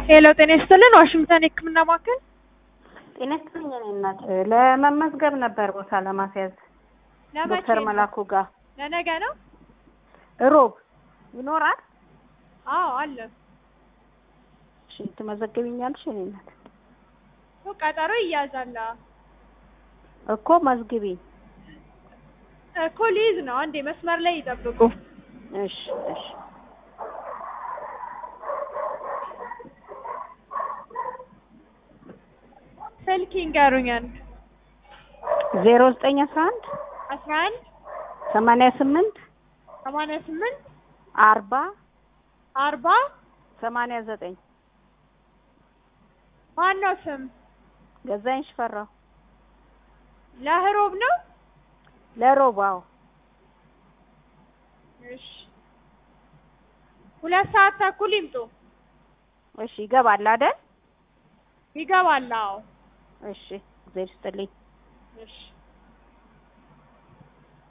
ሄሎ ጤና ይስጥልን ዋሽንግተን የህክምና ማዕከል ጤና ይስጥልኝ የኔ እናት ለመመዝገብ ነበር ቦታ ለማስያዝ ለመቼ ዶክተር ነው? መላኩ ጋር ለነገ ነው ሮብ ይኖራል አዎ አለ እሺ ትመዘግቢኛለሽ የኔ እናት እኮ ቀጠሮ ይያዛል እኮ መዝግቢኝ እኮ ሊይዝ ነው አንዴ መስመር ላይ ይጠብቁ እሺ እሺ ስልክ ይንገሩኝ አንድ ዜሮ ዘጠኝ አስራ አንድ አስራ አንድ ሰማንያ ስምንት ሰማንያ ስምንት አርባ አርባ ሰማንያ ዘጠኝ ማነው ስም ገዛኝ ሽፈራው ለህሮብ ነው ለሮብ አዎ እሺ ሁለት ሰዓት ተኩል ይምጡ እሺ ይገባል አይደል ይገባል አዎ እሺ እግዜር ይስጥልኝ እሺ